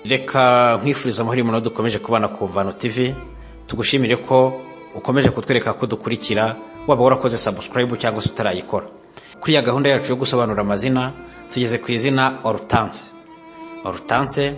reka nkwifuriza amahoro y'umuntu dukomeje kubana ku mvano tv tugushimire ko ukomeje kutwereka ko dukurikira waba warakoze subscribe cyangwa se utarayikora kuri ya gahunda yacu yo gusobanura amazina tugeze ku izina orutanse orutanse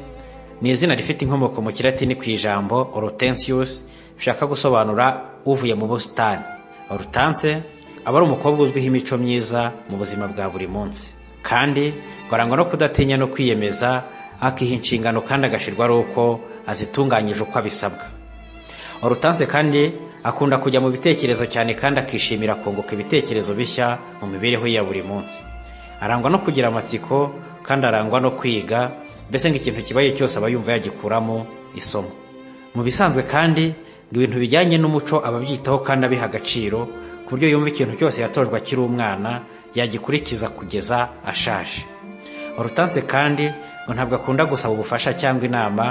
ni izina rifite inkomoko mu kilatini ku ijambo orutensius bishaka gusobanura uvuye mu busitani orutanse aba ari umukobwa uzwiho imico myiza mu buzima bwa buri munsi kandi barangwa no kudatinya no kwiyemeza akiha inshingano kandi agashirwa ari uko azitunganyije uko abisabwa orutanse kandi akunda kujya mu bitekerezo cyane kandi akishimira kunguka ibitekerezo bishya mu mibereho ye ya buri munsi arangwa no kugira amatsiko kandi arangwa no kwiga mbese nk'ikintu kibaye cyose aba yumva yagikuramo isomo mu bisanzwe kandi ngo ibintu bijyanye n'umuco aba abyitaho kandi abiha agaciro ku buryo yumva ikintu cyose yatojwe akiri umwana yagikurikiza kugeza ashaje orutanse kandi ngo ntabwo akunda gusaba ubufasha cyangwa inama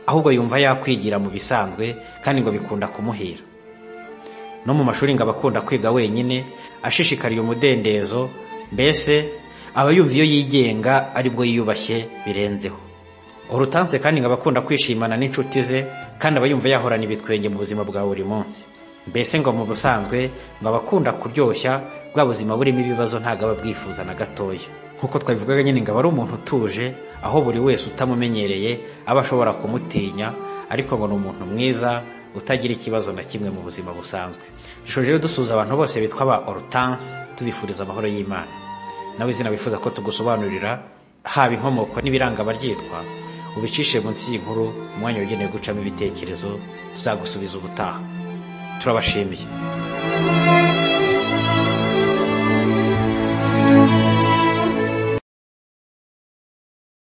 ahubwo yumva yakwigira mu bisanzwe kandi ngo bikunda kumuhira no mu mashuri ngo aba akunda kwiga wenyine ashishikariye umudendezo mbese aba yumva iyo yigenga aribwo yiyubashye birenzeho orutanse kandi ngo aba akunda kwishimana n'inshuti ze kandi aba yumva yahorana ibitwenge mu buzima bwa buri munsi mbese ngo mu busanzwe ngo aba akunda kuryoshya bwa buzima burimo ibibazo ntabwo aba abwifuza na gatoya nk'uko twabivugaga nyine ngo aba ari umuntu utuje aho buri wese utamumenyereye aba ashobora kumutinya ariko ngo ni umuntu mwiza utagira ikibazo na kimwe mu buzima busanzwe dushoje rero dusuhuza abantu bose bitwa ba orutanse tubifuriza amahoro y'imana nawe izina wifuza ko tugusobanurira haba inkomoko n'ibiranga abaryitwa ubicishe munsi y'inkuru umwanya wagenewe gucamo ibitekerezo tuzagusubiza ubutaha turabashimiye